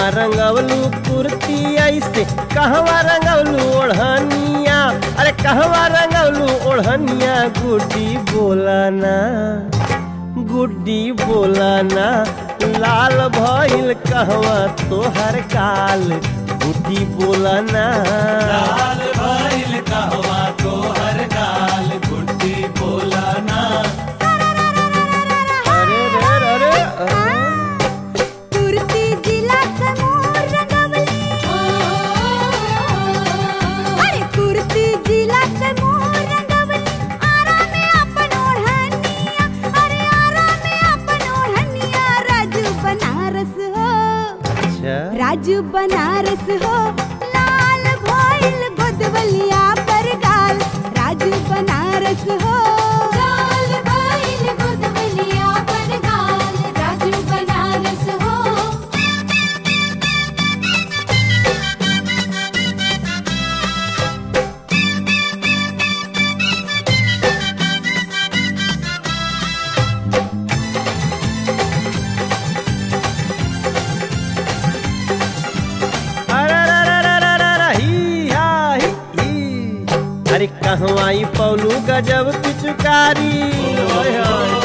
कहवा रंगवलू कुर्ती ऐसे कहवा रंगवलू ओढ़निया अरे कहवा रंगवलू ओढ़निया गुड्डी बोलाना गुड्डी बोलाना लाल भइल कहवा तोहर काल गुड्डी बोलाना लाल भइल कहवा तोहर गाल गुड्डी बोलाना अरे रे रे रे कुर्ती जिला समूह रंगवली अरे कुर्ती जिला समूह रंगवली आरा में अपन ओढ़निया अरे आरा में अपन ओढ़निया राजू बनारस हो अच्छा राजू बनारस हो लाल भइल गोदवलिया पर गाल राजू बनारस हो लाल भइल गोदवलिया पर गाल राजू बनारस हो अरे रे रे रे रे रे रे, ही हा, ही, ही। अरे कहवाई पौलू गजब पिचुकारी ओए होए।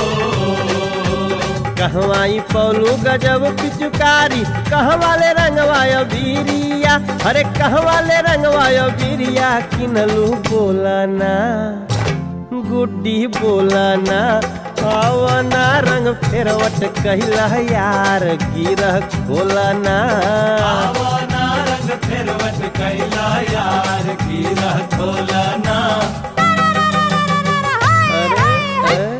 कहवाई पौलू गजब पिचुकारी कहवाले रंगवायो बीरिया अरे कहवाले रंगवायो बीरिया किनलू बोलाना गुड्डी बोलाना आवना रंग फेरवट कहिला यार गिरह खोलाना आवना रंग फेरवट कैला यार गिरा खोलाना अरे अरे,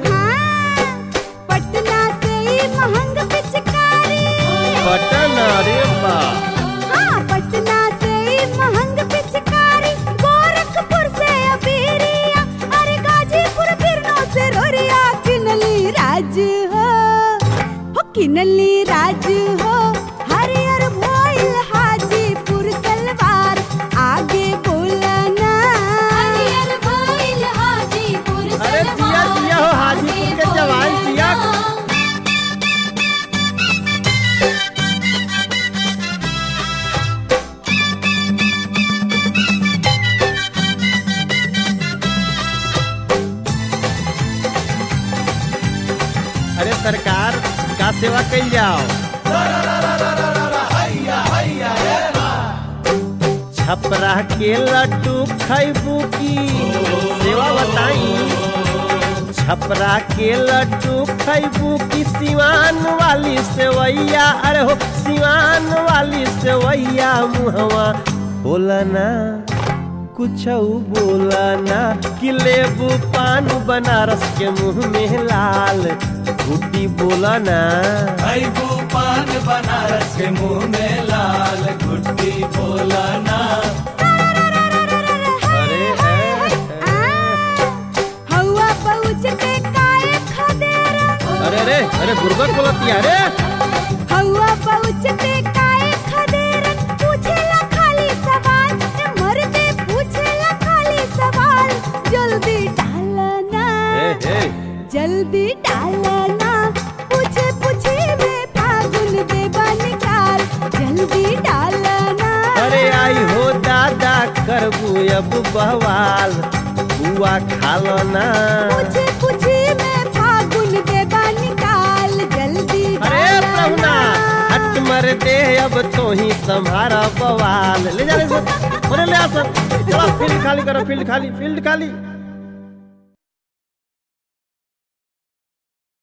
पटना से ही महंग पिचकारी बटन अरे बा हाँ पटना से ही महंग पिचकारी गोरखपुर से अबीरिया अरे गाजीपुर बिरनो से रोरिया किनली राज हो हो किनली राज हो हरियर भोइल हाजीपुर सलवार आगे बोलना हरियर भोइल हाजीपुर अरे दिया दिया हो हाजीपुर के जवान दिया अरे सरकार का सेवा कल जाओ छपरा के लड्डू खैबू की सेवा बताई छपरा के लड्डू खैबू की सिवान वाली सेवैया अरे हो सिवान वाली सेवैया मुहवा बोलना कुछ बोलना कि लेबू पान बनारस के मुंह में लाल गुड्डी बोलना भैबू पान बनारस के मुंह में लाल गुड्डी बोलाना अरे ए, ए, हवा पहुँचते काए खदेरा अरे रे अरे गुर्बत बोलती है रे हवा पहुँचते काए खदेरा पूछेला खाली सवाल ए मर्दे पूछेला खाली सवाल जल्दी डालना ए, ए, जल्दी डालना पूछे पूछे में फागुन देवा निकाल जल्दी डालना अरे आई हो दादा करबू अब बवाल बुआ खालो ना पूछे पूछे में फागुन देवा निकाल जल्दी अरे प्रभुना हट मर दे अब तो ही संभारा बवाल ले जा ले जा। अरे ले आ सब चलो फील्ड खाली करो फील्ड खाली फील्ड खाली